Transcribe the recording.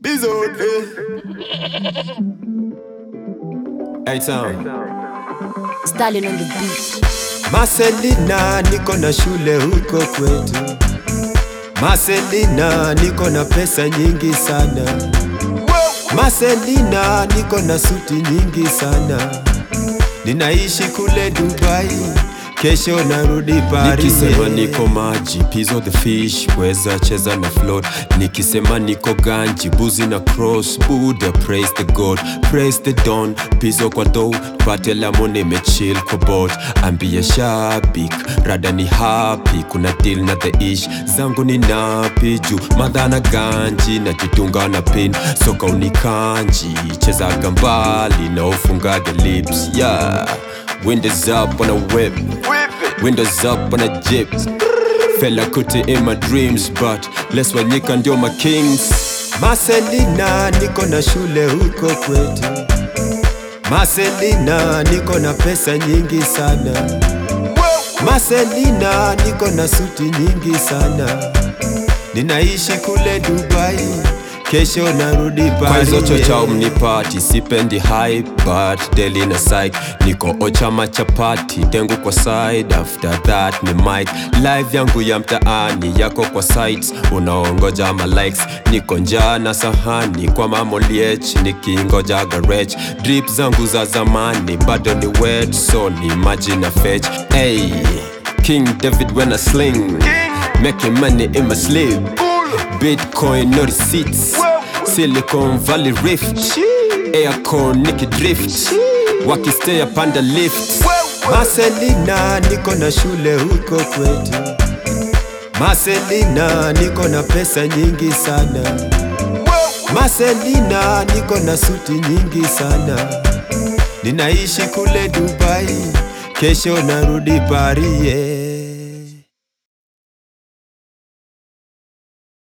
Hey town. Stalin on the beat. Marcelina, niko na shule huko kwetu. Marcelina, niko na pesa nyingi sana. Marcelina, niko na suti nyingi sana. Ninaishi kule Dubai, kesho narudi Paris. Nikisema niko maji, pizo the fish, weza cheza na float. Nikisema niko ganji, buzi na cross, Buddha praise the God, praise the dawn, pizo kwa dough, pate lamo nimechill kwa boat. Ambia shabik, rada ni happy, kuna deal na the ish, zangu ni napi juu, madha na ganji, na jitunga na pin, soka unikanji, cheza gambali na ufunga the lips, yeah. Windows up on a whip. Windows up on a jeep. Fella kuti in my dreams, but less wanyika ndio my kings. Marcelina, niko na shule huko kwetu. Marcelina, niko na pesa nyingi sana. Marcelina, niko na suti nyingi sana. Ninaishi kule Dubai, kesho narudi Kwa Paris. hizo chocha mnipati, sipendi hype but daily na psych. Niko ochama chapati, dengu kwa side, after that ni mic. Live yangu ya mtaani, yako kwa sites, unaongoja ma likes. Niko njaa na sahani, kwa mamoliech, nikingoja garage. Drip zangu za zamani, bado ni wet, so ni maji na fetch. Hey, King David when I sling, making money in my sleep. Bitcoin, no receipts. Silicon Valley Rift. Aircon, Nicky Drift. Wakistay up on the lift. Marcelina, niko na shule huko kwetu. Marcelina, niko na pesa nyingi sana. Marcelina, niko na suti nyingi sana. Ninaishi kule Dubai, kesho narudi Paris. Yeah.